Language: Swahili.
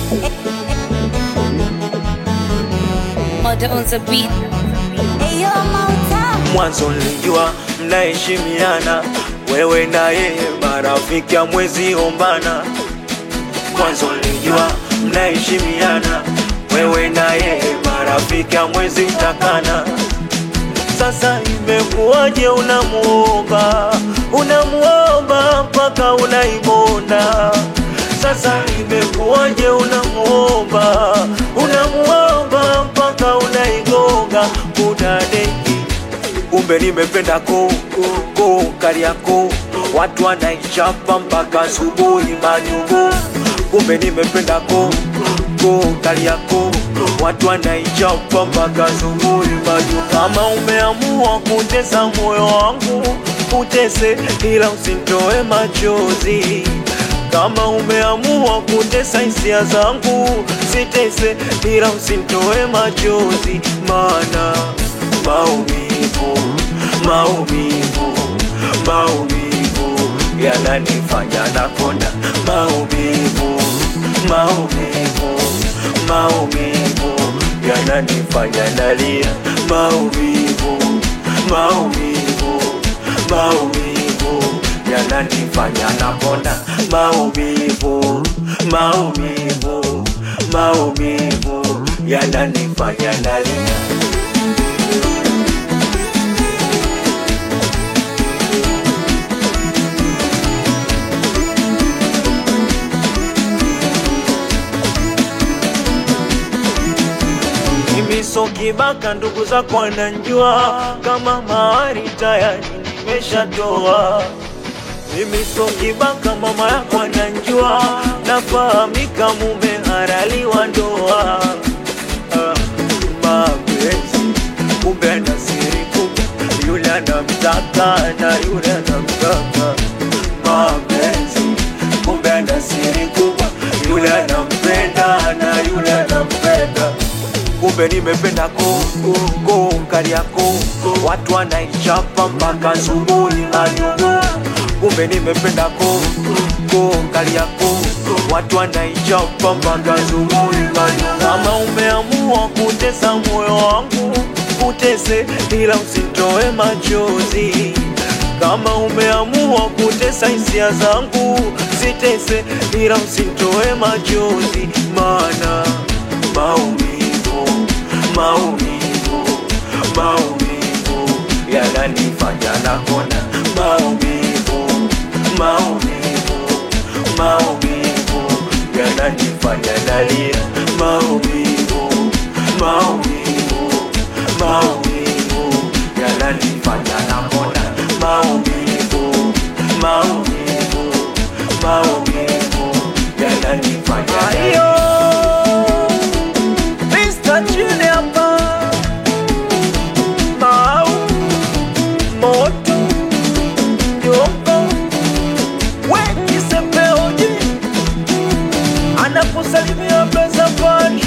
Murder on the beat. Eyo Mauta. Mwanzo nilijua mnaheshimiana, wewe na yeye marafiki ya mwezi ombana. Mwanzo nilijua mnaheshimiana, wewe na yeye marafiki ya mwezi takana. Sasa imekuwaje unamuomba, unamuomba mpaka unaibona? Sasa imekuwaje unamuomba, unamuomba mpaka unaigonga kudadeki kumbe nimependa ko ko Kariakoo, watu wanaichapa mpaka asubuhi majugo. Kumbe nimependa ko ko Kariakoo, watu wanaichapa mpaka asubuhi majugo. Kama umeamua kutesa moyo wangu, utese, ila usinitoe machozi kama umeamua kutesa hisia zangu, sitese, ila usinitoe machozi, maana maumivu, maumivu, maumivu yananifanya nakonda, maumivu, maumivu, maumivu yananifanya nalia, maumivu, maumivu, maumivu yananifanya nakonda, maumivu, maumivu, maumivu yananifanya nalia. Mimi so kibaka, ndugu zako wananjua kama mahari tayari nimeshatoa. Mimi so kibaka, mama yako ananjua, nafahamika mume haraliwa ndoa. Ah, mapenzi kumbe ana siri kubwa, yule anamtaka na yule anamtaka. Mapenzi kumbe ana siri kubwa, yule anampenda na yule anampenda kumbe nimependa ko ko Kariakoo, watu wanaichapa mpaka asubuhi majugo. Kumbe nimependa ko ko Kariakoo, watu wanaichapa mpaka asubuhi majugo. Kama umeamua kutesa moyo wangu, utese, ila usinitoe machozi. Kama umeamua kutesa hisia zangu, zitese, ila usinitoe machozi, maana maumivu, maumivu, maumivu yananifanya nakonda, maumivu, maumivu, maumivu yananifanya nalia, maumivu, maumivu, maumivu yananifanya nakonda, maumivu, maumivu, maumivu yananifanya nalia. Mr. Chini hapa Mau Moto Yoko Weki Sepeoji Anakusalimia pesa pani